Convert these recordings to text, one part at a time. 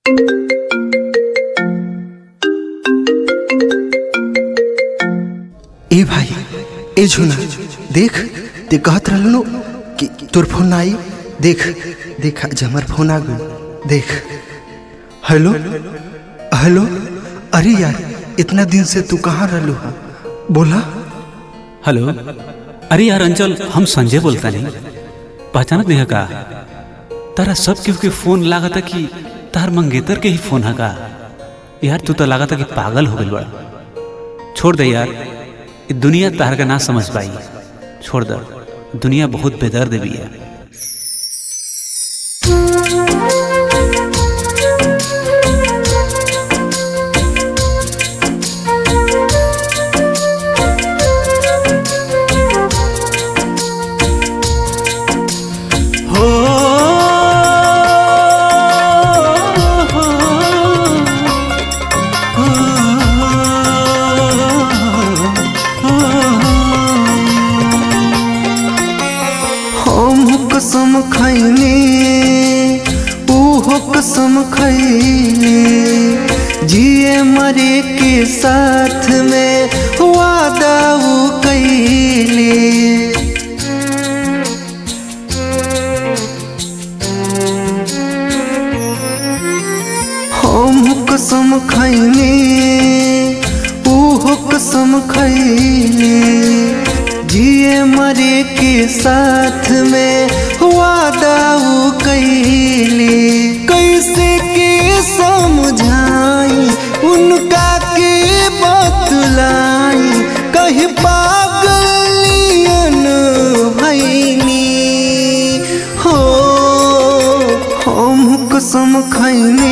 ए भाई ए झुना देख ते कहत रहलो कि तोर फोन आई देख देख आज हमार फोन आ गई देख हेलो हेलो अरे यार इतना दिन से तू कहाँ रहलू हा बोला हेलो अरे यार अंचल हम संजय बोलता नहीं पहचानत नहीं है का तारा सब केहू के फोन लागता कि तार मंगेतर के ही फोन है का यार तू तो लागता कि पागल हो गई बड़ा छोड़ दे यार ये दुनिया तार का ना समझ पाई छोड़ दे दुनिया बहुत बेदर्द भी है हो हम कसम खैले ऊहो कसम खैले जिए मरे के साथ में वादा वो कैले हम कसम खैले ऊहो कसम खैले जिए मरे के साथ में वादा वो कैले कैसे के समझाई उनका के बतलाई कहीं पागलियन भैनी हो हम कसम खैले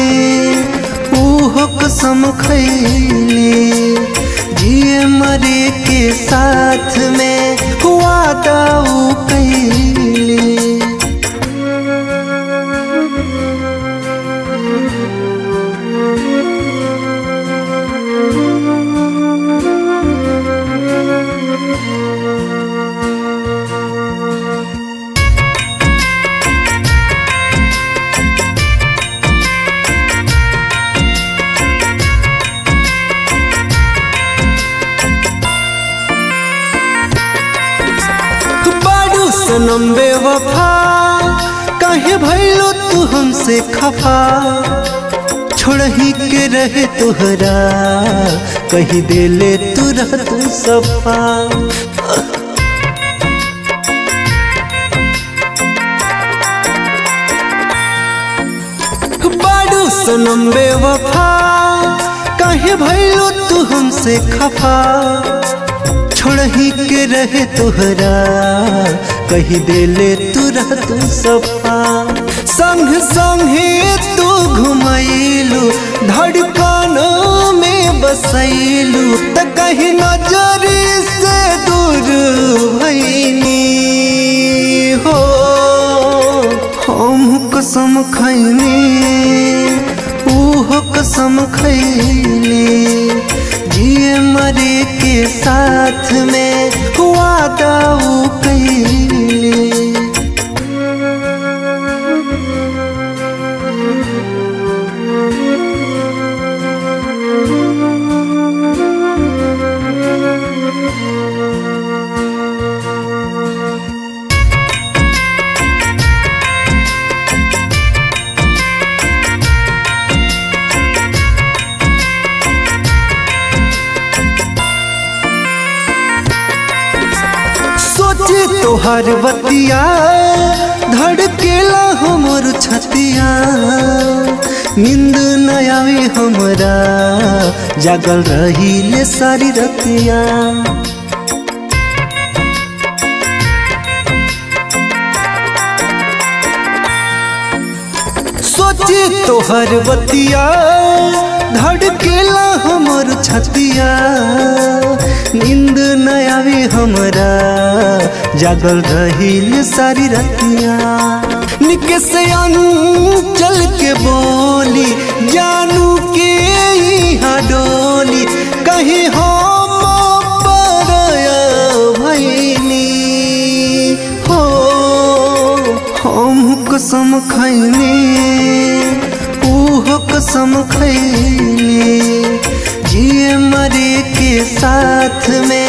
ऊहो कसम खैले जिए मरे के साथ में वादा वो कैले बारू सनम बेवफा काहे भइलो तू हमसे खफा छोड़ही के रहे तुहरा कही देले तू रह तू सफा बारू सनम बेवफा काहे भइलो तू हमसे खफा छोड़ही के रहे तुहरा कही देले तू रह तू सफा संग संगे तू घुमैलू धड़कनों में बसैलू त कहीं नजर से दूर भैनी हो हम कसम खैले ऊहो कसम खैले जिए मरे के साथ में वादा वो कैले सोचे तोहर बतिया धड़केला हमर छतिया नींद न आवे हमरा जागल रही ले सारी रतिया सोचे तोहर बतिया धड़केला हमर छतिया नींद न आवे हमरा जागल रहिल सारी रतिया निके से चल के बोली जानू के यहाँ डोली कहीं हम परया भैनी हो हम कसम खैले ऊहो कसम खैली जिए मरे के साथ में